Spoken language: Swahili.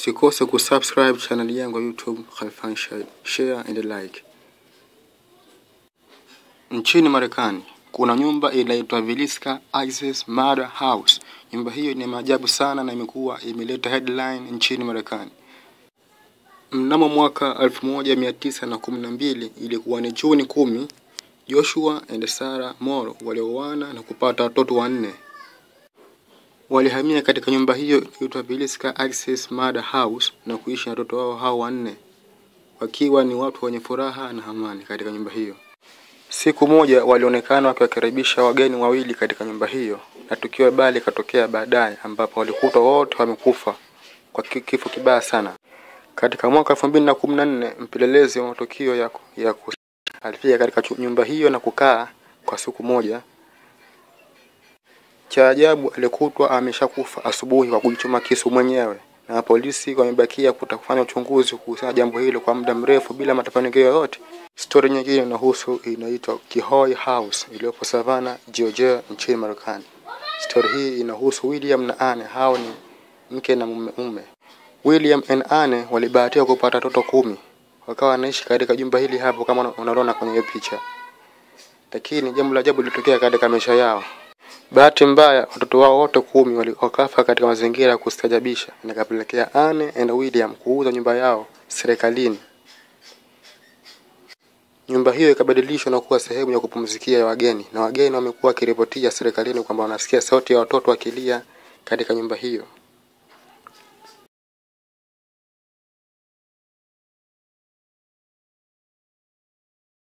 Usikose kusubscribe channel yangu ya YouTube Khalfan Shai, share and like. Nchini Marekani kuna nyumba inaitwa Villisca Access Murder House. Nyumba hiyo ni maajabu sana na imekuwa imeleta headline nchini Marekani. Mnamo mwaka 1912 ilikuwa ni Juni kumi, Joshua and Sarah Moro walioana na kupata watoto wanne. Walihamia katika nyumba hiyo inaitwa Villisca Access Murder House na kuishi na watoto wao hao wanne, wakiwa ni watu wenye furaha na amani katika nyumba hiyo. Siku moja walionekana wakiwakaribisha wageni wawili katika nyumba hiyo, na tukio baya likatokea baadaye, ambapo walikutwa wote wamekufa kwa ki- kifo kibaya sana. Katika mwaka elfu mbili na kumi na nne mpelelezi wa matukio ya, ya ku- alifika katika chu- nyumba hiyo na kukaa kwa siku moja. Cha ajabu alikutwa ameshakufa asubuhi kwa kujichoma kisu mwenyewe, na polisi wamebakia kuta kufanya uchunguzi kuhusiana na jambo hilo kwa muda mrefu bila mafanikio yoyote. Stori nyingine inahusu inaitwa Kihoy House iliyopo Savannah, Georgia nchini Marekani. Stori hii inahusu William na Anne, hao ni mke na mume. mume. William and Anne walibahatika kupata watoto kumi, wakawa wanaishi katika jumba hili hapo kama unaona kwenye hiyo picha, lakini jambo la ajabu lilitokea katika maisha yao. Bahati mbaya watoto wao wote kumi wali- wakafa katika mazingira ya kustajabisha, na ikapelekea Anne and William kuuza nyumba yao serikalini. Nyumba hiyo ikabadilishwa na kuwa sehemu ya kupumzikia ya wageni, na wageni wamekuwa wakiripotia serikalini kwamba wanasikia sauti ya watoto wakilia katika nyumba hiyo.